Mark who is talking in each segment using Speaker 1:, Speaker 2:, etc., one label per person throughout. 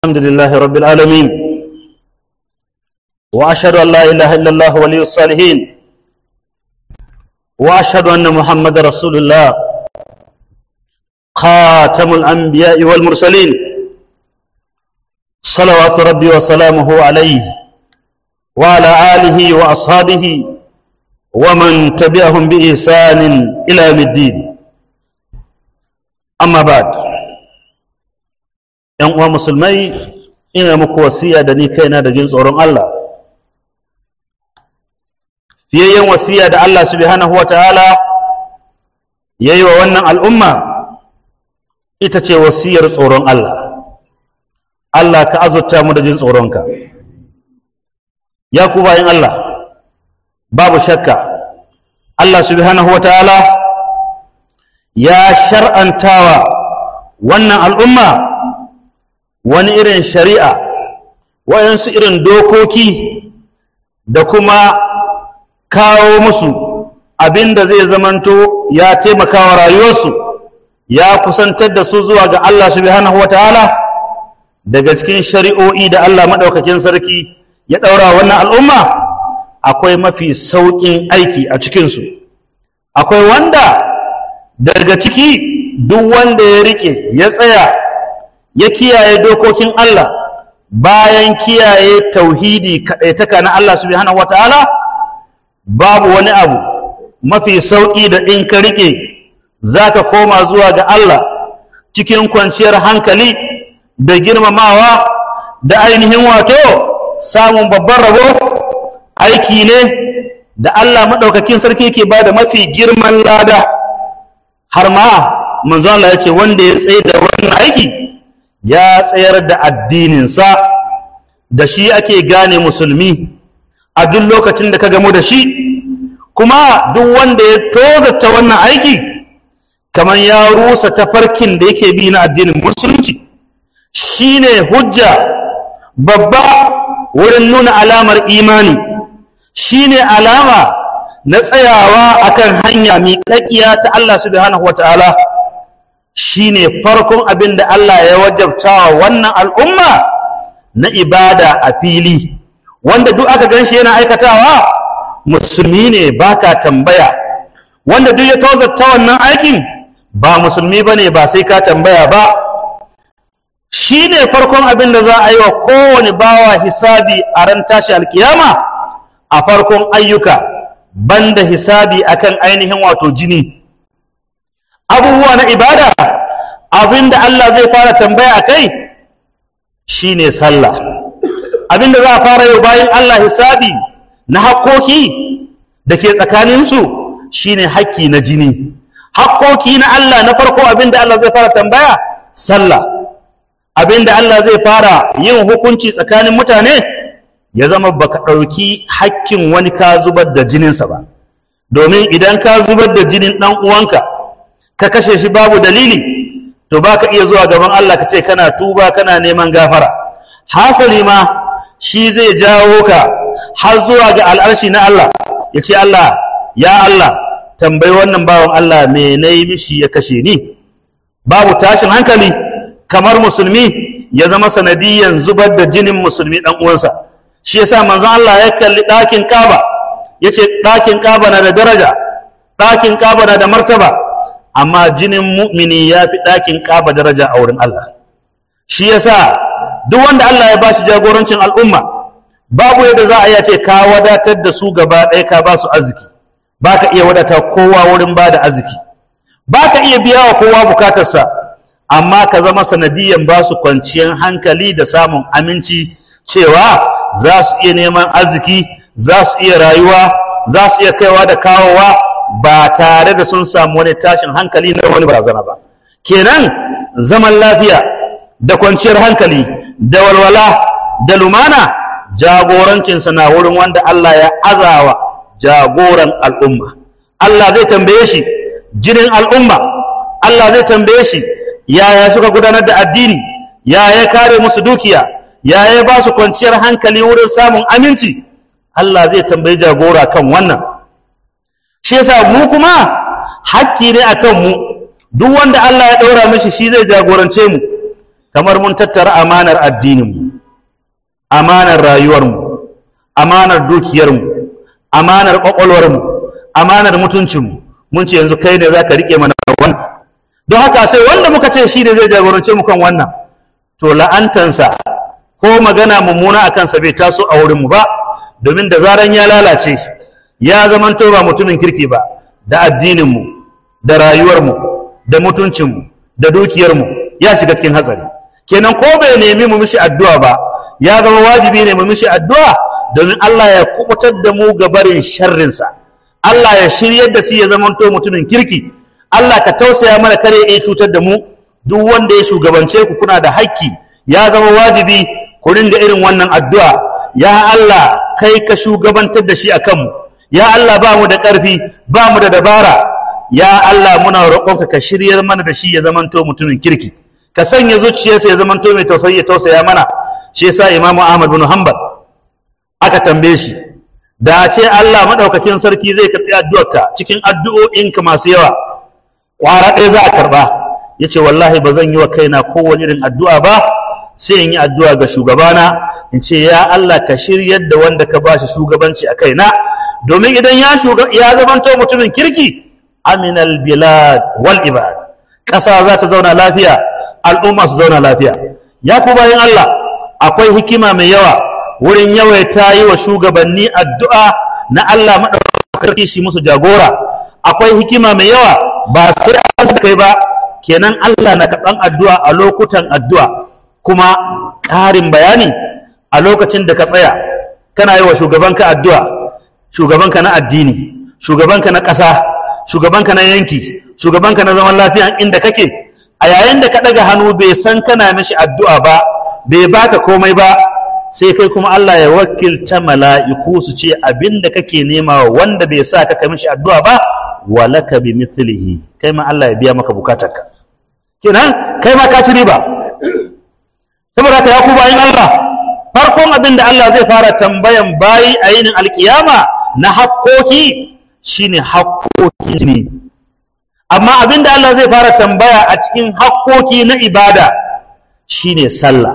Speaker 1: الحمد لله رب العالمين وأشهد أن لا إله إلا الله ولي الصالحين وأشهد أن محمد رسول الله خاتم الأنبياء والمرسلين صلوات ربي وسلامه عليه وعلى آله وأصحابه ومن تبعهم بإحسان إلى يوم الدين أما بعد ‘yan uwa musulmai ina muku wasiya da ni kaina da jin tsoron Allah fiyayyen wasiya da Allah subhanahu wa ta'ala ya yi wa wannan al'umma ita ce wasiyar tsoron Allah Allah ka azurta mu da jin tsoronka ya ku bayan Allah babu shakka Allah subhanahu wa ta'ala ya shar'antawa wannan al'umma wani irin shari'a wayansu irin dokoki da kuma kawo musu abin da zai zamanto ya taimakawa rayuwarsu ya kusantar da su zuwa ga Allah subhanahu wa ta'ala daga cikin shari'o'i da Allah maɗaukakin sarki ya ɗaura wannan al'umma akwai mafi sauƙin aiki a cikinsu akwai wanda daga ciki duk wanda ya riƙe ya tsaya ya kiyaye dokokin Allah bayan kiyaye tauhidi kaɗaitaka na Allah subhanahu wata'ala babu wani abu mafi sauƙi da in ka riƙe za ka koma zuwa ga Allah cikin kwanciyar hankali da girmamawa da ainihin wato samun babban rabo aiki ne da Allah maɗaukakin sarki ke ba da mafi girman lada har ma manzo Allah ya ce wanda ya tsaye da wannan aiki ya tsayar da addininsa da shi ake gane musulmi a duk lokacin da ka gamu da shi kuma duk wanda ya tozata wannan aiki kamar ya rusa tafarkin da yake bi na addinin musulunci shine hujja babba wurin nuna alamar imani shine alama na tsayawa akan hanya miƙaƙiya ta Allah subhanahu wa ta'ala shine farkon abin da Allah ya wajabta wa wannan al'umma na ibada a fili wanda duk aka gan shi yana aikatawa musulmi ne baka tambaya wanda duk ya tozarta wannan aikin ba musulmi ba ne ba sai ka tambaya ba shi ne farkon abin da za a yi wa kowane bawa hisabi a ran tashi alkiyama a farkon ayyuka banda hisabi akan ainihin wato jini abubuwa na ibada abinda Allah zai fara tambaya a kai shine sallah abinda za a fara yau bayan Allah hisabi na hakkoki da ke tsakaninsu shine hakki na jini hakkoki na Allah na farko abinda Allah zai fara tambaya sallah abinda Allah zai fara yin hukunci tsakanin mutane ya zama baka ɗauki hakkin wani ka zubar da jininsa ba domin idan ka zubar da jinin ɗan uwanka ka kashe shi babu dalili to ba ka iya zuwa gaban Allah ka ce kana tuba kana neman gafara hasali ma shi zai jawo ka har zuwa ga al'arshi na Allah ya ce Allah ya Allah tambayi wannan bawan Allah me na yi mishi ya kashe ni babu tashin hankali kamar musulmi ya zama sanadiyan zubar da jinin musulmi ɗan uwansa shi yasa manzon Allah ya kalli ɗakin Kaba ya ce ɗakin Kaba na da daraja ɗakin Kaba na da martaba amma jinin mu'mini ya fi ɗakin ƙaba daraja a wurin Allah shi yasa duk wanda Allah ya bashi jagorancin al'umma babu yadda za a iya ce ka wadatar da su gaba ɗaya ka ba su arziki ba ka iya wadata kowa wurin ba da arziki ba ka iya biya wa kowa bukatarsa amma ka zama sanadiyan ba su kwanciyar hankali da samun aminci cewa za su iya neman arziki za su iya rayuwa za su iya kaiwa da kawowa ba tare da sun samu wani tashin hankali na wani barazana ba kenan zaman lafiya da kwanciyar hankali da walwala da lumana jagorancinsa na wurin wanda Allah ya azawa jagoran al'umma Allah zai tambaye shi jinin al'umma Allah zai tambaye shi yaya suka gudanar da addini yaya kare musu dukiya yaya ba su kwanciyar hankali wurin samun aminci Allah zai tambayi jagora kan wannan shi yasa mu kuma hakki ne akan mu duk wanda Allah ya ɗaura mishi shi zai jagorance mu kamar mun tattara amanar addininmu amanar rayuwarmu amanar dukiyarmu amanar ƙwaƙwalwarmu amanar mutuncinmu mun ce yanzu kai ne za ka riƙe mana wannan don haka sai wanda muka ce shi ne zai jagorance mu kan wannan to la'antansa ko magana mummuna a kansa bai taso a wurinmu ba domin da zaran ya lalace ya zamanto ba mutumin kirki ba da addininmu da rayuwarmu da mutuncinmu da dukiyarmu ya shiga cikin hatsari kenan ko bai nemi mu mishi addu'a ba ya zama wajibi ne mu mishi addu'a domin Allah ya kubutar da mu ga barin sharrinsa Allah ya shiryar da shi ya zamanto mutumin kirki Allah ka tausaya mana kare ya cutar da mu duk wanda ya shugabance ku kuna da haƙƙi ya zama wajibi ku ringa irin wannan addu'a ya Allah kai ka shugabantar da shi a kanmu ya Allah ba mu da ƙarfi ba mu da dabara ya Allah muna roƙonka ka shiryar mana da shi ya zamanto mutumin kirki ka sanya zuciyarsa ya zamanto mai tausayi ya tausaya mana shi yasa Imam Ahmad bin Hanbal aka tambaye shi da a ce Allah madaukakin sarki zai karɓi addu'arka cikin addu'o'inka masu yawa ƙwara ɗaya za a karɓa ya ce wallahi ba zan yi wa kaina kowane irin addu'a ba sai in yi addu'a ga shugabana in ce ya Allah ka shiryar da wanda ka ba shi shugabanci a kaina domin idan ya ya zamanto mutumin kirki aminal bilad wal ibad ƙasa za ta zauna lafiya al'umma su zauna lafiya ya ku bayan Allah akwai hikima mai yawa wurin yawaita yi wa shugabanni addu'a na Allah maɗaukaki shi musu jagora akwai hikima mai yawa ba sai an kai ba kenan Allah na karɓan addu'a a lokutan addu'a kuma ƙarin bayani a lokacin da ka tsaya kana yi wa shugabanka addu'a shugabanka na addini shugabanka na ƙasa shugabanka na yanki shugabanka na zaman lafiya inda kake a yayin da ka ɗaga hannu bai san kana mishi addu'a ba bai baka komai ba sai kai kuma Allah ya wakilta mala'iku su ce abin da kake nema wanda bai sa ka mishi addu'a ba walaka bi mithlihi kai ma Allah ya biya maka bukatarka kenan kai ma ka ci riba saboda haka ya ku bayin Allah farkon abin da Allah zai fara tambayan bayi a yinin alkiyama na hakkoki shine hakkoki ne amma abin da Allah zai fara tambaya a cikin hakkoki na ibada shine sallah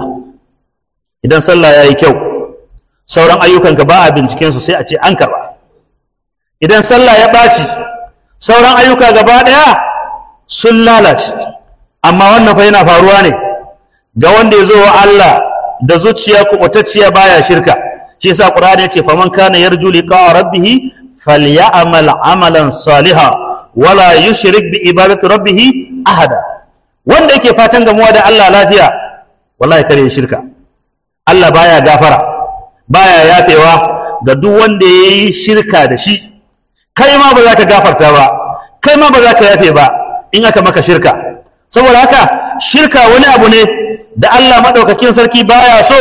Speaker 1: idan sallah ya yi kyau sauran ayyukanka ba a bincikensu sai a ce an karba idan sallah ya ɓaci sauran ayyuka gaba ɗaya sun lalace amma wannan fa yana faruwa ne ga wanda ya zo wa Allah da zuciya kubutacciya baya shirka shi yasa qur'ani yace faman kana yarju liqa rabbih falyamal amalan saliha wala yushrik bi ibadati rabbih ahada wanda yake fatan gamuwa da Allah lafiya wallahi kare ya shirka Allah baya gafara baya yafewa ga duk wanda yayi shirka da shi kai ma ba za ka gafarta ba kai ma ba za ka yafe ba in aka maka shirka saboda haka shirka wani abu ne da Allah maɗaukakin sarki baya so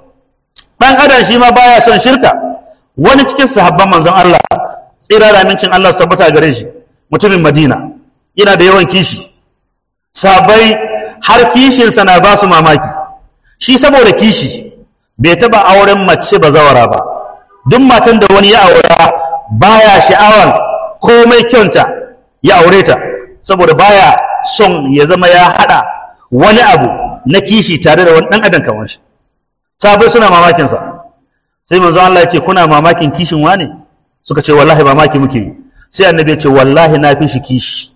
Speaker 1: ɗan adam shi ma baya son shirka wani cikin sahabban manzon Allah tsira da amincin Allah su tabbata gare shi mutumin Madina yana da yawan kishi sabai har kishinsa na ba su mamaki shi saboda kishi bai taɓa auren mace ba zawara ba duk matan da wani ya aura baya sha'awan komai kyauta ya aure ta saboda baya son ya zama ya haɗa wani abu na kishi tare da wani ɗan adam kamar shi sabai suna mamakin sa sai manzo Allah yake kuna mamakin kishin wane suka ce wallahi mamaki muke yi sai annabi ya ce wallahi na fi shi kishi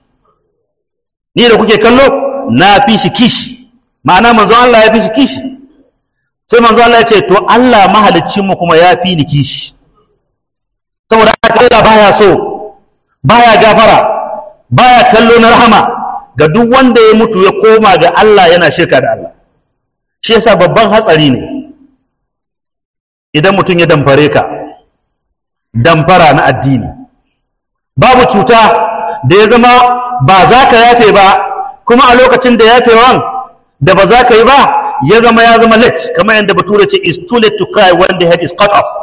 Speaker 1: ni da kuke kallo na fi shi kishi ma'ana manzo Allah ya fi shi kishi sai manzo Allah ya ce to Allah mahaliccin mu kuma ya fi ni kishi saboda haka Allah baya so baya gafara baya kallo na rahama ga duk wanda ya mutu ya koma ga Allah yana shirka da Allah shi yasa babban hatsari ne idan mutum ya damfare ka damfara na addini babu cuta da ya zama ba za ka yafe ba kuma a lokacin da yafewan da ba za ka yi ba ya zama ya zama late kamar yadda bature ce is too late to cry when the head is cut off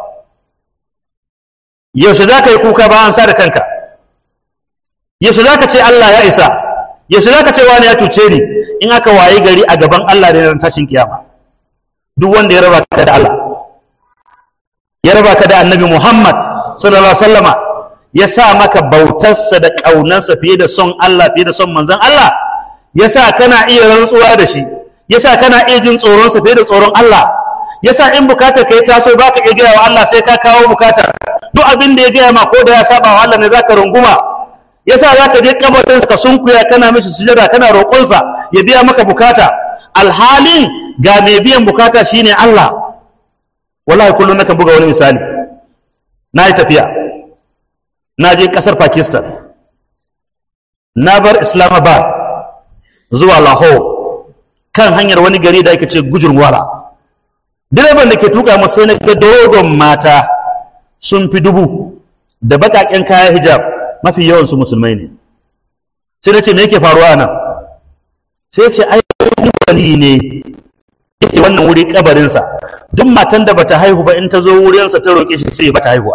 Speaker 1: yaushe za ka yi kuka ba an sa da kanka yaushe za ka ce Allah ya isa yaushe za ka ce wani ya tuce ni in aka wayi gari a gaban Allah da ran tashin kiyama duk wanda ya raba ka da Allah ya raba ka da annabi Muhammad sallallahu alaihi wasallama ya sa maka bautarsa da ƙaunarsa fiye da son Allah fiye da son manzon Allah ya sa kana iya rantsuwa da shi yasa kana iya jin tsoron sa fiye da tsoron Allah yasa in bukatar kai taso baka iya gaya wa Allah sai ka kawo bukatar duk abin da ya gaya ma ko da ya saba wa Allah ne zaka runguma yasa zaka je kabarin ka sunkuya kana mishi sujada kana roƙon sa ya biya maka bukata alhalin ga mai biyan bukata shine Allah wallahi kullum nakan buga wani misali na yi tafiya na je ƙasar Pakistan na bar Islamabad zuwa Lahore kan hanyar wani gari da ake ce gujurwala direban da ke tuka masu sai na ga dogon mata sun fi dubu da baƙaƙen kaya hijab mafi yawansu musulmai ne sai na ce me yake faruwa nan sai ce ai wali ne yake wannan wuri kabarinsa duk matan da bata haihu ba in ta zo wurinsa ta roƙe shi sai bata haihuwa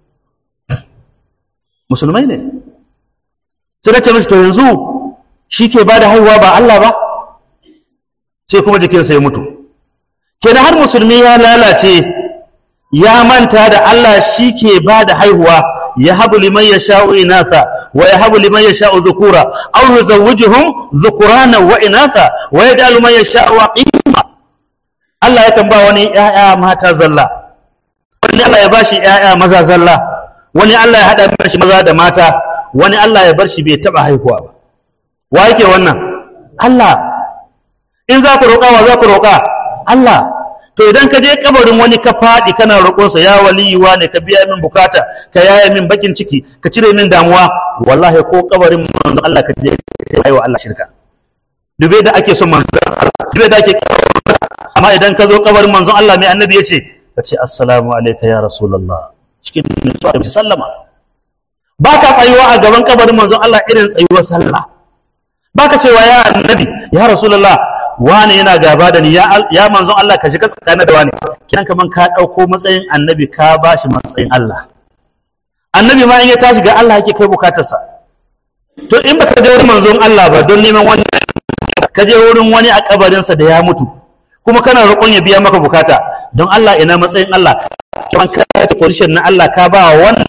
Speaker 1: musulmai ne sai na ce mishi to yanzu shi ke ba da haihuwa ba Allah ba sai kuma jikinsa ya mutu kenan har musulmi ya lalace ya manta da Allah shi ke ba da haihuwa ya habu liman ya sha'u inatha wa ya habu liman ya sha'u zukura aw yuzawwijuhum dhukurana wa inatha wa yaj'alu man yasha'u aqima Allah yakan ba wani ƴaƴa mata zalla wani Allah ya bashi ƴaƴa maza zalla wani Allah ya hada shi maza da mata wani Allah ya bar shi bai taba haihuwa ba wa yake wannan Allah in za ku roƙa wa za ku roƙa Allah to idan ka je kabarin wani ka faɗi kana roƙonsa ya waliyuwa ne ka biya min bukata ka yaya min bakin ciki ka cire min damuwa wallahi ko kabarin manzon Allah ka je ka yi wa Allah shirka dube da ake son manzon Allah dube da ake amma idan ka zo kabarin manzon Allah mai annabi ya ce ka ce assalamu alayka ya rasulullah cikin nutsuwa da sallama ba ka tsayuwa a gaban kabarin manzon Allah irin tsayuwar sallah ba ka cewa ya annabi ya rasulullah wane yana gaba da ni ya, ya manzon Allah ka shiga tsakanin da wane kiran kaman ka ɗauko matsayin annabi ka ba shi matsayin Allah annabi ma in ya tashi ga Allah yake kai bukatarsa to in baka je wurin manzon Allah ba don neman wani ka je wurin wani a kabarinsa da ya mutu kuma kana roƙon ya biya maka bukata don Allah ina matsayin Allah kan ka ci position na Allah ka ba wannan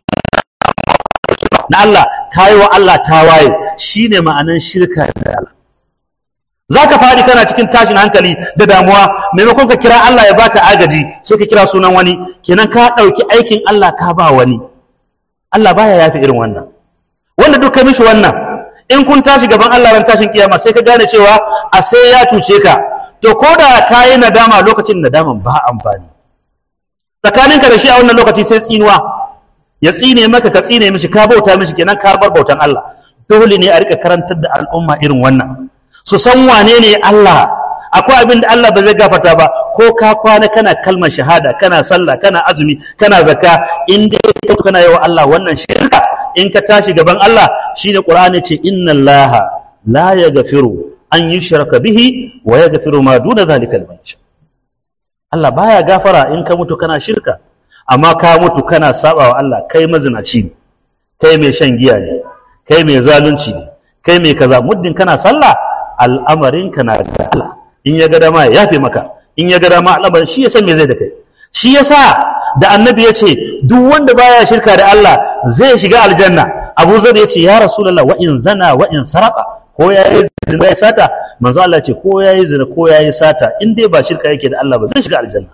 Speaker 1: na Allah ka yi wa Allah tawaye shine ma'anan shirka da Allah za ka faɗi kana cikin tashin hankali da damuwa maimakon ka kira Allah ya baka agaji sai ka kira sunan wani kenan ka ɗauki aikin Allah ka ba wani Allah baya yafi irin wannan wanda duk ka mishi wannan in kun tashi gaban Allah ran tashin kiyama sai ka gane cewa a sai ya cuce ka to ko da ka yi nadama lokacin nadaman ba amfani tsakaninka da shi a wannan lokaci sai tsinuwa ya tsine maka ka tsine mishi ka bauta mishi kenan ka bar bautan Allah dole ne a rika karantar da al'umma irin wannan su san wane ne Allah akwai abin da Allah ba zai gafarta ba ko ka kwana kana kalmar shahada kana sallah kana azumi kana zakka in dai ka kana yawa Allah wannan shirka in ka tashi gaban Allah shine Qur'ani ce inna Allah la yaghfiru an yushraka bihi wa yaghfiru ma duna zalika liman yasha Allah baya gafara in ka mutu kana shirka amma ka mutu kana saba wa Allah kai mazinaci ne kai mai shan giya ne kai mai zalunci ne kai mai kaza muddin kana sallah al'amarinka na da Allah in ya ga dama ya yafe maka in ya ga dama al'amarin shi ya san me zai da kai shi yasa da annabi ya ce duk wanda baya shirka da Allah zai shiga aljanna Abu Zar ya ce ya Rasulullah wa in zana wa in saraka ko ya yi zina ya sata manzo Allah ce ko ya yi zina ko ya yi sata in dai ba shirka yake da Allah ba zai shiga aljanna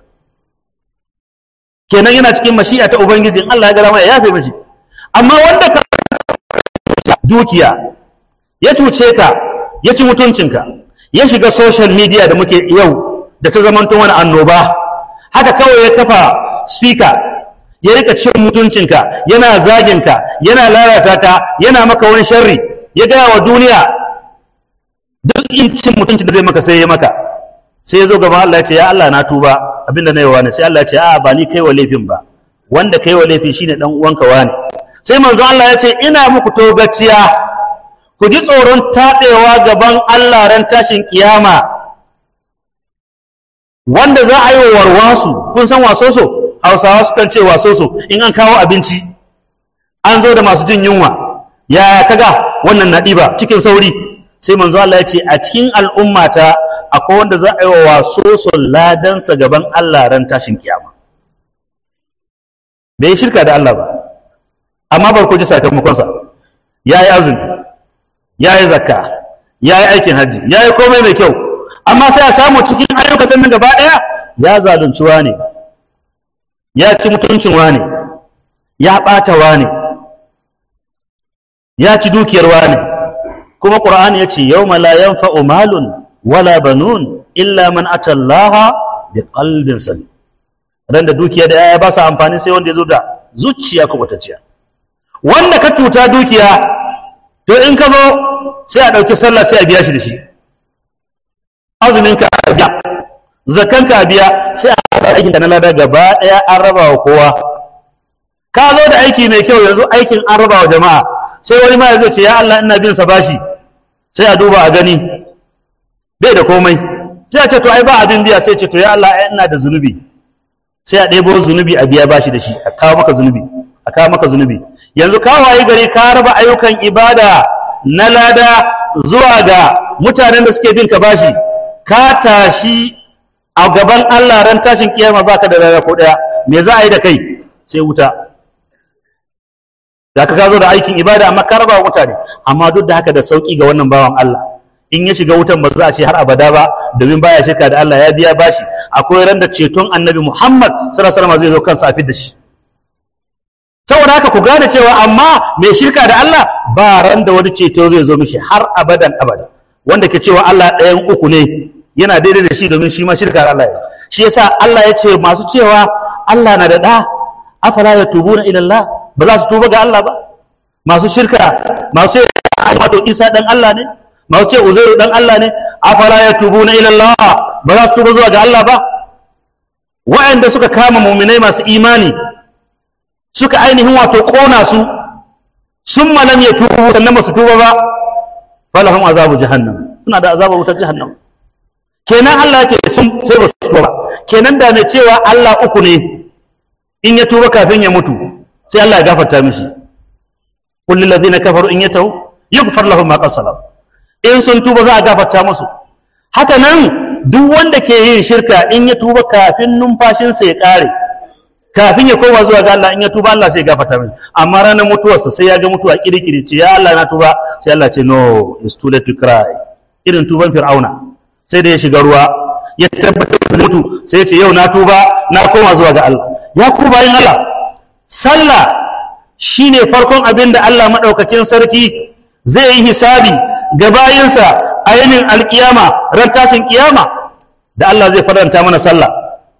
Speaker 1: kenan yana cikin mashi'a ta ubangiji in Allah ya ga dama ya yafe mashi amma wanda ka dukiya ya tuce ka ya ci mutuncinka ya shiga social media da muke yau da ta zamanto wani annoba haka kawai ya kafa speaker ya rika cin mutuncinka yana zaginka yana lalata ka yana maka wani sharri ya gaya wa duniya duk in cin mutuncin da zai maka sai ya maka sai ya zo gaba Allah ya ce ya Allah na tuba abinda na yi wa ne sai Allah ya ce a ba ni kai wa laifin ba wanda kai wa laifin shine dan uwanka wani sai manzo Allah ya ce ina muku togaciya ku ji tsoron taɗewa gaban Allah ran tashin kiyama wanda za a yi wa warwasu kun san wasoso hausawa sukan ce wasoso in an kawo abinci an zo da masu jin yunwa ya kaga wannan na ɗiba cikin sauri sai manzo Allah ya ce a cikin al'ummata akwai wanda za a yi wa wasoso ladansa gaban Allah ran tashin kiyama bai shirka da Allah ba amma bar ku ji sakamakonsa ya yi azumi ya yi zakka ya yi aikin hajji ya yi komai mai kyau amma sai a samu cikin ayyuka sannan gaba ɗaya ya zalunci ne ya ci mutuncin wane ya ɓata wane ya ci dukiyar wane kuma ƙur'ani ya ce yau la yanfa'u malun wala banun illa man atallaha bi qalbin salim ran da dukiya da yaya ba su amfani sai wanda ya zo da zuciya kubutacciya wanda ka tuta dukiya to in ka zo sai a ɗauki sallah sai a biya shi da shi azumin ka a biya zakan ka a biya sai a haɗa aikin ka na lada gaba ɗaya an raba wa kowa ka zo da aiki mai kyau yanzu aikin an raba wa jama'a sai wani ma ya zai ce ya Allah ina bin sa bashi sai a duba a gani bai da komai sai a ce to ai ba abin biya sai ce to ya Allah ai ina da zunubi sai a ɗebo zunubi a biya bashi da shi a kawo maka zunubi a kawo maka zunubi yanzu ka waye gari ka raba ayyukan ibada na lada zuwa ga mutanen da suke bin ka bashi ka tashi a gaban Allah ran tashin kiyama baka da lada ko daya me za a yi da kai sai wuta da ka zo da aikin ibada amma ka raba wa mutane amma duk da haka da sauki ga wannan bawan Allah in ya shiga wutan ba za a ce har abada ba domin baya shirka da Allah ya biya bashi akwai ran da ceton annabi Muhammad sallallahu alaihi wasallam zai zo kansa a fidda shi saboda haka ku gane cewa amma mai shirka da Allah ba ran da wani ceto zai zo mishi har abadan abada wanda ke cewa Allah ɗayan uku ne yana daidai da shi domin shi ma shirka da Allah ya shi yasa Allah ya ce masu cewa Allah na da ɗa afala yatubuna ila Allah ba za su tuba ga Allah ba masu shirka masu ce wato Isa dan Allah ne masu ce Uzairu dan Allah ne afala yatubuna ila Allah ba za su tuba zuwa ga Allah ba wa'anda suka kama mu'minai masu imani suka ainihin wato ƙona su sun malam ya tubu sannan ba su tuba ba falahum azabu jahannam suna da azabar wutar jahannam kenan Allah yake sun sai ba su tuba ba kenan da mai cewa Allah uku ne in ya tuba kafin ya mutu sai Allah ya gafarta mishi qul lil ladina kafaru in yatahu yughfar lahum ma qad salam in sun tuba za a gafarta musu haka nan duk wanda ke yin shirka in ya tuba kafin numfashinsa ya ƙare kafin ya koma zuwa ga Allah in ya tuba Allah sai ya gafarta mai amma ranar mutuwarsa sai ya ga mutuwa kirkiri ce ya Allah na tuba sai Allah ce no it's too late to cry irin tuban fir'auna sai da ya shiga ruwa ya tabbatar da mutu sai ya ce yau na tuba na koma zuwa ga Allah ya ku bayin Allah sallah shine farkon abin da Allah madaukakin sarki zai yi hisabi ga bayinsa a yanin alkiyama ran tashin kiyama da Allah zai faranta mana sallah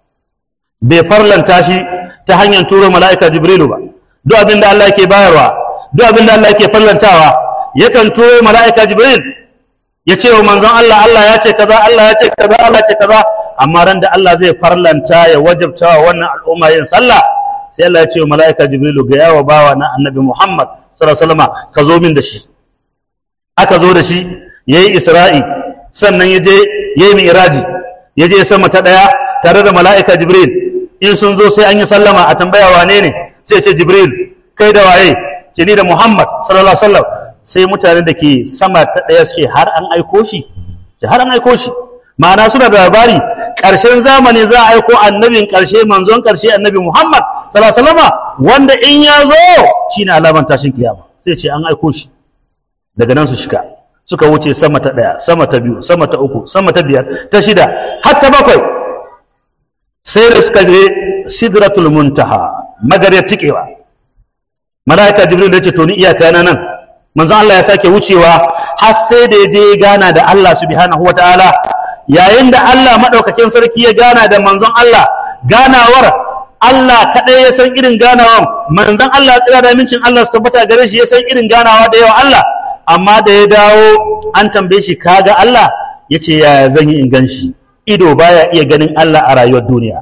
Speaker 1: bai farlanta shi ta hanyar turo mala'ika jibrilu ba duk abin da Allah yake bayarwa duk abin da Allah yake farlantawa yakan turo mala'ika jibril ya ce wa manzon Allah Allah ya ce kaza Allah ya ce kaza Allah ya ce kaza amma ran da Allah zai farlanta ya wajabta wa wannan al'umma yin sallah sai Allah ya ce wa mala'ika jibrilu ga yawa bawa na annabi Muhammad sallallahu alaihi wasallam ka zo min da shi aka zo da shi yayi isra'i sannan ya je yayi mi'raji ya je sama ta daya tare da mala'ika jibril in sun zo sai an yi sallama a tambaya wane ne sai ce jibril kai da waye ce ni da muhammad sallallahu alaihi wasallam sai mutanen da ke sama ta ɗaya suke har an aiko shi ce har an aiko shi ma'ana suna da labari ƙarshen zamani za a aiko annabin ƙarshe manzon ƙarshe annabi muhammad sallallahu alaihi wasallam wanda in ya zo shine alaman tashin kiyama sai ce an aiko shi daga nan su shiga suka wuce sama ta ɗaya sama ta biyu sama ta uku sama ta biyar ta shida har ta bakwai sai da suka je sidratul muntaha magariyar tikewa mala'ika jibril ya ce to ni iyaka na nan manzon Allah ya sake wucewa har sai da ya je gana da Allah subhanahu wataala yayin da Allah madaukakin sarki ya gana da manzon Allah ganawar Allah kaɗai ya san irin ganawan manzon Allah tsira da mincin Allah su tabbata gare shi ya san irin ganawa da yawa Allah amma da ya dawo an tambaye shi kaga Allah ya ce ya zan yi in gan shi ido baya iya ganin Allah a rayuwar duniya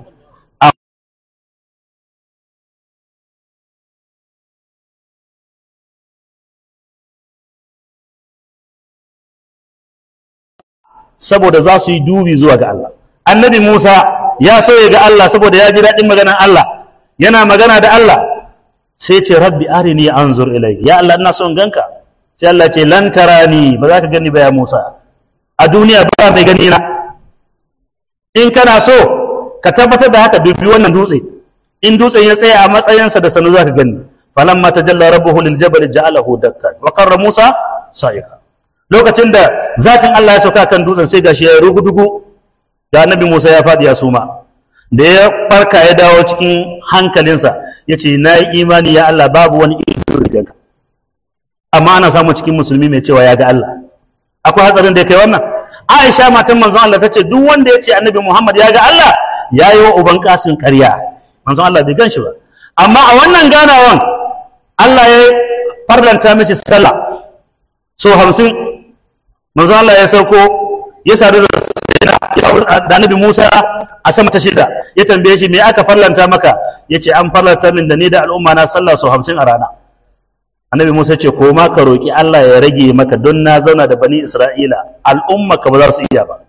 Speaker 1: saboda za su yi dubi zuwa ga Allah annabi Musa ya so ya ga Allah saboda ya ji daɗin maganar Allah yana magana da Allah sai ce rabbi arini anzur ilai ya Allah ina son ganka sai Allah ce lan tarani ba za ka gani ba ya Musa a duniya ba mai gani na in kana so ka tabbatar da haka dubi wannan dutse in dutsen ya tsaya a matsayinsa da sanu za ka gani falamma tajalla rabbuhu lil jabal ja'alahu dakkan wa qarra Musa sa'ika lokacin da zatin Allah ya sauka kan dutsen sai gashi ya rugudugu da annabi Musa ya faɗi ya suma da ya farka ya dawo cikin hankalinsa ya ce na yi imani ya Allah babu wani ido riganka amma ana samun cikin musulmi mai cewa ya ga Allah akwai hatsarin da ya kai wannan Aisha matan manzon Allah ta ce duk wanda ya ce annabi Muhammad ya ga Allah ya yi wa uban kasin ƙarya manzon Allah bai gan shi ba amma a wannan ganawan Allah ya farlanta mishi sallah so hamsin manzon Allah ya sauko ya sadu da da annabi Musa a sama ta shida ya tambaye shi me aka farlanta maka ya ce an farlanta min da ni da al'umma na sallah so hamsin a rana annabi Musa ce ko ma ka roki Allah ya rage maka don na zauna da bani Isra'ila al'umma ka ba za su iya ba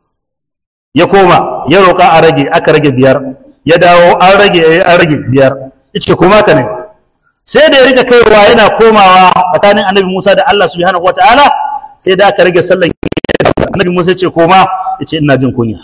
Speaker 1: ya koma ya roka a rage aka rage biyar ya dawo an rage an rage biyar yace ko ma ka ne sai da ya rika kaiwa yana komawa tsakanin annabi Musa da Allah subhanahu wataala sai da aka rage sallan annabi Musa ya ce koma ya ce ina jin kunya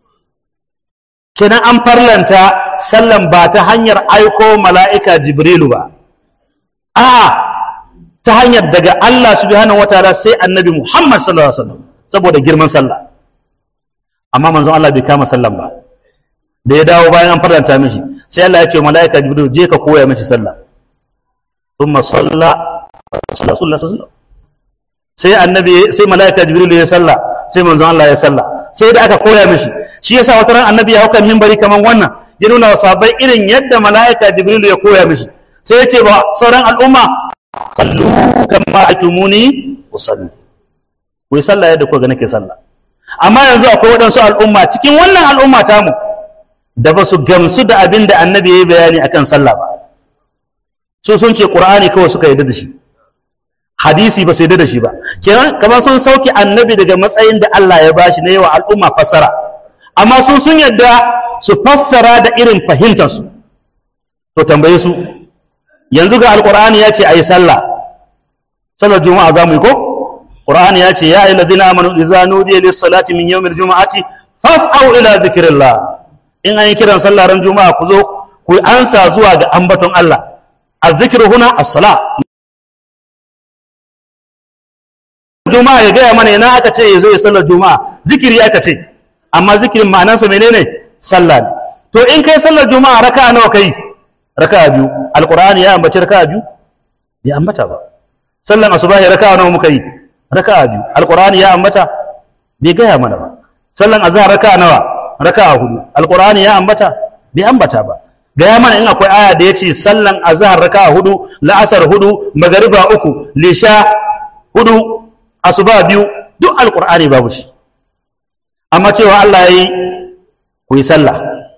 Speaker 1: kenan an farlanta sallan ba ta hanyar aiko mala'ika jibrilu ba a ta hanyar daga Allah subhanahu wataala sai annabi Muhammad sallallahu alaihi wasallam saboda girman sallah amma manzon Allah bai kama sallan ba da ya dawo bayan an farlanta mishi sai Allah ya ce mala'ika jibrilu je ka koya mishi sallah thumma salla sallallahu alaihi wasallam sai annabi sai mala'ika jibrilu ya sallah sai manzon Allah ya sallah sai da aka koya mishi shi yasa wata ran annabi ya hauka minbari kaman wannan ya nuna wa sahabbai irin yadda mala'ika jibrilu ya koya mishi sai ya ce ba sauran al'umma sallu kama atumuni usalli ku yi sallah yadda kuka ga nake sallah amma yanzu akwai waɗansu al'umma cikin wannan al'umma tamu da ba su gamsu da abin da annabi ya yi bayani akan sallah ba su sun ce qur'ani kawai suka yarda da shi hadisi ba su yarda da shi ba kenan kamar sun sauke annabi daga matsayin da Allah ya bashi na yawa al'umma fassara amma sun sun yarda su fassara da irin fahimtarsu to tambaye su yanzu ga alqur'ani ya ce ayi sallah sallar juma'a za mu yi ko qur'ani ya ce ya ayyuhal ladina amanu idza nudiya lis salati min yawmil juma'ati fas'au ila dhikrillah in an yi kiran sallah ran juma'a ku zo ku ansa zuwa ga ambaton Allah الذكر هنا الصلاة juma'a ya gaya mana yana aka ce ya zo ya sallar juma'a zikiri aka ce amma zikirin ma'anansa menene sallah ne to in kai sallar juma'a raka'a nawa kai raka'a biyu alqur'ani ya ambaci raka'a biyu bai ambata ba sallan asubahi raka'a nawa muka yi raka'a biyu alqur'ani ya ambata bai gaya mana ba sallan azhar raka'a nawa raka'a hudu alqur'ani ya ambata bai ambata ba gaya mana in akwai aya da ya ce sallan azhar raka'a hudu la'asar hudu magariba uku lisha hudu asuba biyu duk alqur'ani babu shi amma cewa Allah yayi ku yi sallah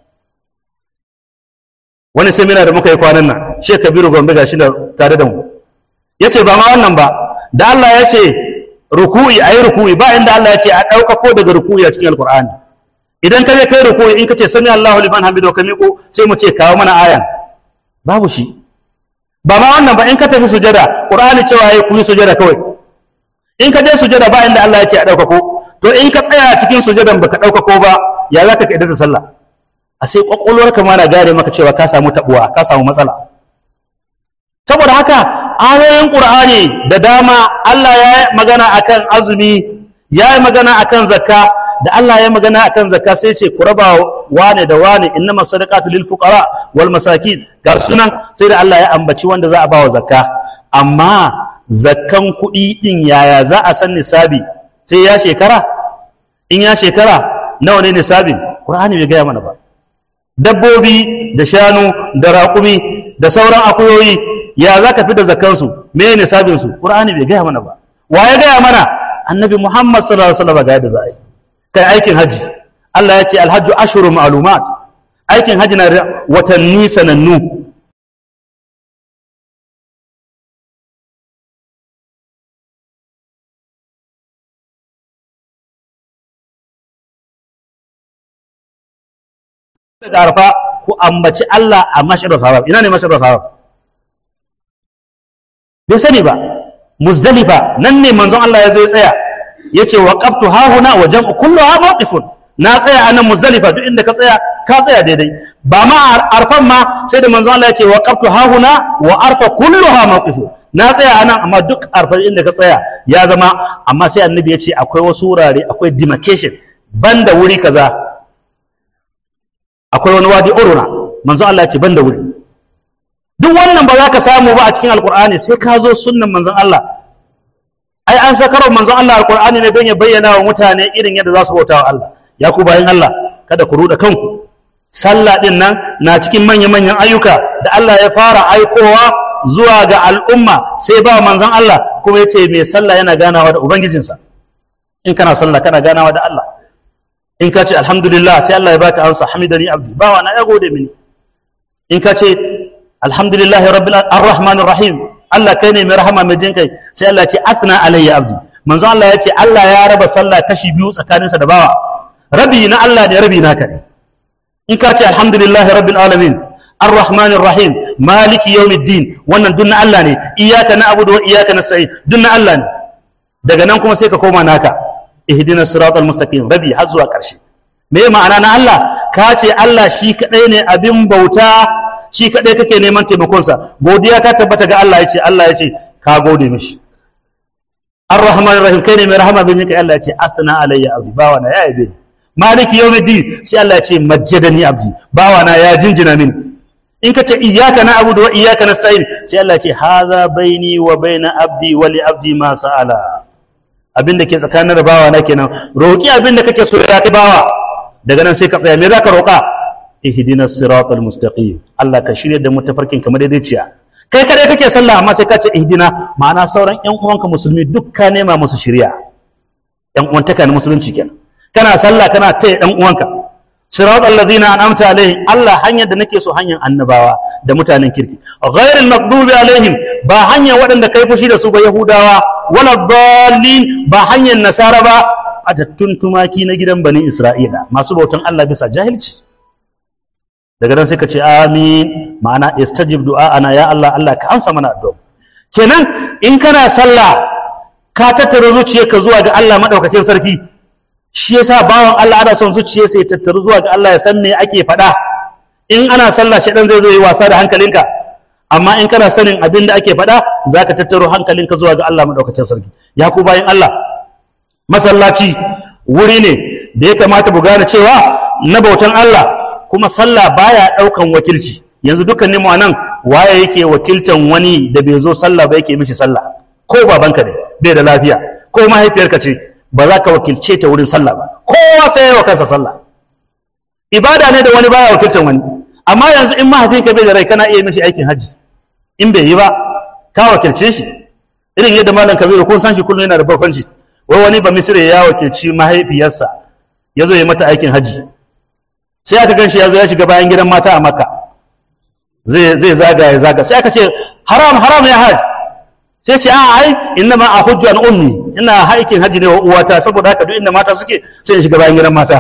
Speaker 1: wani seminar da muka yi kwanan nan Sheikh Kabiru Gombe gashi da tare da mu yace ba ma wannan ba da Allah ya ce ruku'i ayi ruku'i ba inda Allah ya ce a ɗaukako daga ruku'i a cikin alqur'ani idan ka je kai ruku'i in ka ce sami Allahu liman hamidu ka miƙo sai mu ce kawo mana ayan babu shi ba ma wannan ba in ka tafi sujada qur'ani cewa yayi ku yi sujada kawai in ka je sujada ba inda Allah ya ce a ɗaukako to in ka tsaya cikin sujadan baka ɗaukako ba ya za ka kaida da sallah a sai kwakwalwarka ma na gane maka cewa ka samu tabuwa ka samu matsala saboda haka ayoyin qur'ani da dama Allah ya yi magana akan azumi ya yi magana akan zakka da Allah ya magana akan zakka sai ce ku raba wane da wane innama sadaqatu lil fuqara wal masakin ga sunan sai da Allah ya ambaci wanda za a bawa zakka amma zakkan kuɗi din yaya za a san nisabi sai ya shekara in ya shekara nawa ne nisabin qur'ani bai gaya mana ba dabbobi da shanu da raƙumi da sauran akuyoyi ya za ka fi da zakkansu me nisabinsu qur'ani bai gaya mana ba wa ya gaya mana annabi muhammad sallallahu alaihi wasallam ga yadda za a yi kai aikin haji Allah ya ce alhajju ashhuru ma'lumat aikin haji na da watanni sanannu daga arfa ku ambaci Allah a mashirar haram ina ne mashirar haram bai sani ba muzdalifa nan ne manzon Allah ya zo ya tsaya yace waqaftu hahuna wa jam'u kulluha mawqifun na tsaya anan muzdalifa duk inda ka tsaya ka tsaya daidai ba ma arfan ma sai da manzon Allah yace waqaftu hahuna wa arfa kulluha mawqifun na tsaya anan amma duk arba'in da ka tsaya ya zama amma sai annabi ya ce akwai wasu wurare akwai demarcation banda wuri kaza akwai wani wadi uruna manzo Allah ya ce banda wuri duk wannan ba za ka samu ba a cikin alkur'ani sai ka zo sunnan manzon Allah ai an sakarwa manzon Allah alkur'ani ne don ya bayyana wa mutane irin yadda za su bauta wa Allah ya ku bayan Allah kada ku ruɗa kanku sallah din nan na cikin manya-manyan ayyuka da Allah ya fara aikowa zuwa ga al'umma sai ba manzon Allah kuma ya ce mai sallah yana ganawa da ubangijinsa in kana sallah kana ganawa da Allah in ka ce alhamdulillah sai Allah ya baka amsa hamidani abdi bawa na ya gode mini in ka ce alhamdulillah rabbil arrahmanir rahim Allah kai ne mai rahama mai jin kai sai Allah ya ce athna alayya abdi manzo Allah ya ce Allah ya raba sallah kashi biyu tsakaninsa da bawa rabi na Allah ne rabi naka ne in ka ce alhamdulillah rabbil alamin arrahmanir rahim maliki yawmiddin wannan duk na Allah ne iyyaka na'budu wa iyyaka nasta'in duk na Allah ne daga nan kuma sai ka koma naka ihdinas siratal mustaqim rabi har zuwa karshe me ma'ana na Allah ka ce Allah shi kadai ne abin bauta shi kadai kake neman taimakonsa godiya ta tabbata ga Allah yace Allah yace ka gode mishi Ar-Rahman Rahim kai ne mai rahama bin kai Allah yace athna alayya abdi bawa na ya yabe ni maliki yawmiddin sai Allah yace majjadani abdi bawa na ya jinjina mini in ka ce iyyaka na'budu wa iyyaka nasta'in sai Allah yace hadha baini wa baina abdi wa li abdi ma sa'ala abinda ke tsakanin da bawa na kenan roki abinda kake so ya kai bawa daga nan sai ka tsaya me zaka roka ihdinas siratal mustaqim Allah ka shirye da mu tafarkin kamar daidaiciya kai kadai kake sallah amma sai ka ce ihdina ma'ana sauran ƴan uwanka musulmi duk ka nema musu shiriya ƴan uwantaka na musulunci kenan kana sallah kana taya ɗan uwanka siratal ladina an'amta alaihim Allah hanyar da nake so hanyar annabawa da mutanen kirki ghairil maghdubi alaihim ba hanyar waɗanda kai fushi da su ba yahudawa wala dallin ba hanyar nasara ba atattun tumaki na gidan bani isra'ila masu bautan Allah bisa jahilci daga nan sai ka ce amin ma'ana istajib du'a'ana ya Allah Allah ka amsa mana addu'a kenan in kana sallah ka tattara zuciyarka zuwa ga Allah madaukakin sarki shi yasa bawan Allah ana son zuciyarsa ya tattaru zuwa ga Allah ya san me ake faɗa in ana sallah shedan zai zo yi wasa da hankalinka amma in kana sanin abin da ake faɗa zaka tattaro hankalinka zuwa ga Allah madaukakin sarki ya ku bayan Allah masallaci wuri ne da ya kamata mu gane cewa na bautan Allah kuma sallah baya ɗaukan wakilci yanzu dukkanin mu nan waye yake wakiltan wani da bai zo sallah ba yake mishi sallah ko babanka ne bai da lafiya ko mahaifiyarka ce ba za ka wakilce ta wurin sallah ba kowa sai ya wa kansa sallah ibada ne da wani baya wakiltan wani amma yanzu in mahaifinka bai da rai kana iya mishi aikin haji in bai yi ba ka wakilce shi irin yadda malam kabiru kun san shi kullum yana da barkwanci wai wani ba misire ya wakilci mahaifiyarsa ya zo ya mata aikin haji sai aka gan shi ya zo ya shiga bayan gidan mata a makka zai zai zaga ya zaga sai aka ce haram haram ya haji sai ce a ai inna ma a hujju an ummi ina aikin haji ne wa uwata saboda haka duk inda mata suke sai in shiga bayan gidan mata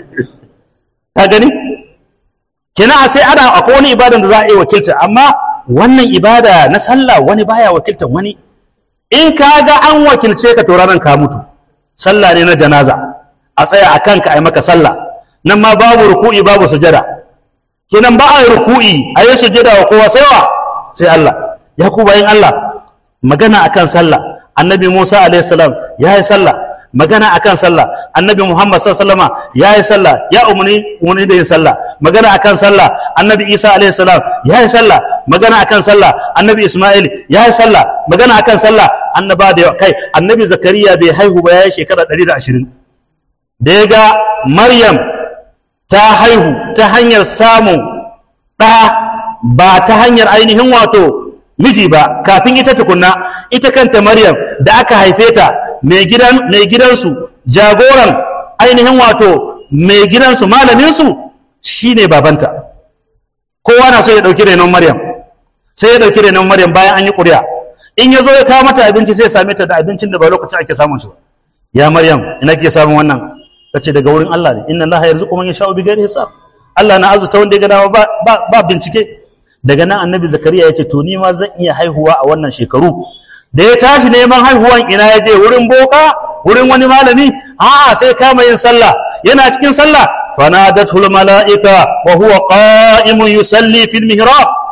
Speaker 1: ka gani kenan a sai ana akwai wani ibadan da za a yi wakilta amma wannan ibada na sallah wani baya wakiltan wani in ka ga an wakilce ka to ranar ka mutu sallah ne na janaza a tsaya a kanka a yi maka sallah nan ma babu ruku'i babu sujada kenan ba a yi ruku'i a yi sujada wa kowa sai wa sai Allah ya ku bayan Allah magana akan sallah annabi Musa alaihi salam ya yi sallah magana akan sallah annabi Muhammad sallallahu alaihi wasallam ya yi sallah ya umuni umuni da yin sallah magana akan sallah annabi Isa alaihi salam ya yi sallah magana akan sallah annabi Isma'il ya yi sallah magana akan sallah annaba da kai annabi Zakariya bai haihu ba ya yi shekara 120 da ya ga Maryam ta haihu ta hanyar samun ɗa ba ta hanyar ainihin wato miji ba kafin ita tukunna ita kanta Maryam da aka haife ta mai gidan mai gidansu jagoran ainihin wato mai gidansu malaminsu shine babanta kowa na so ya ɗauki renon Maryam sai ya ɗauki renon Maryam bayan an yi ƙuri'a in ya zo ya kawo mata abinci sai ya same ta da abincin da ba lokacin ake samun shi ba ya Maryam ina ke samun wannan tace daga wurin Allah ne inna Allah yarzuqu man yasha'u bighairi hisab Allah na azuta wanda ya ga dama ba ba bincike daga nan annabi zakariya yace to ni ma zan iya haihuwa a wannan shekaru da ya tashi neman haihuwan ina ya je wurin boka wurin wani malami a'a sai kama yin sallah yana cikin sallah fanadatul malaika wa huwa qa'imun yusalli fil mihrab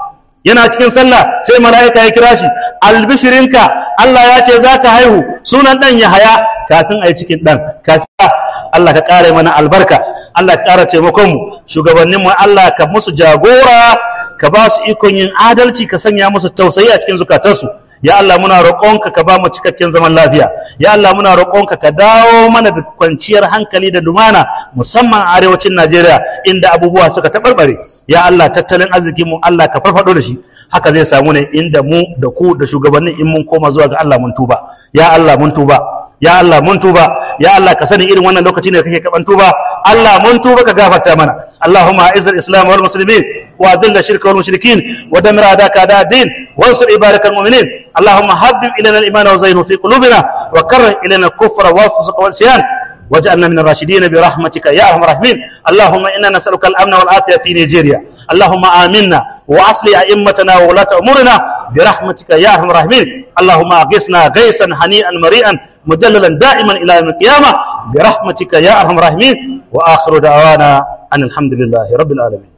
Speaker 1: yana cikin sallah sai mala'ika ya kira shi albishirinka Allah ya ce za ka haihu sunan ɗan ya haya kafin a yi cikin ɗan kafin Allah ka ƙara mana albarka Allah ka ƙara taimakon mu shugabannin mu Allah ka musu jagora ka ba su ikon yin adalci ka sanya musu tausayi a cikin zukatansu ya Allah muna roƙonka ka ba mu cikakken zaman lafiya ya Allah muna roƙonka ka dawo mana da kwanciyar hankali da lumana musamman a arewacin Najeriya inda abubuwa suka taɓarɓare ya Allah tattalin arzikin mu Allah ka farfado da shi haka zai samu ne inda mu da ku da shugabannin in mun koma zuwa ga Allah mun tuba ya Allah mun tuba ya Allah mun tuba ya Allah ka sani irin wannan lokaci ne kake kaban tuba Allah mun tuba ka gafarta mana Allahumma a'izz al-islam wal muslimin wa adhill ash-shirka wal mushrikin wa damir adaka a'da ad-din wansur ibadak al-mu'minin Allahumma habbib ilayna al-iman wa zayyinhu fi qulubina wa karrih ilayna al-kufra wal fusuq wal isyan واجعلنا من الراشدين برحمتك يا ارحم الراحمين اللهم انا نسالك الامن والعافيه في نيجيريا اللهم امنا واصل ائمتنا وولاة امورنا برحمتك يا ارحم الراحمين اللهم اغثنا غيثا هنيئا مريئا مدللا دائما الى يوم القيامه برحمتك يا ارحم الراحمين واخر دعوانا ان الحمد لله رب العالمين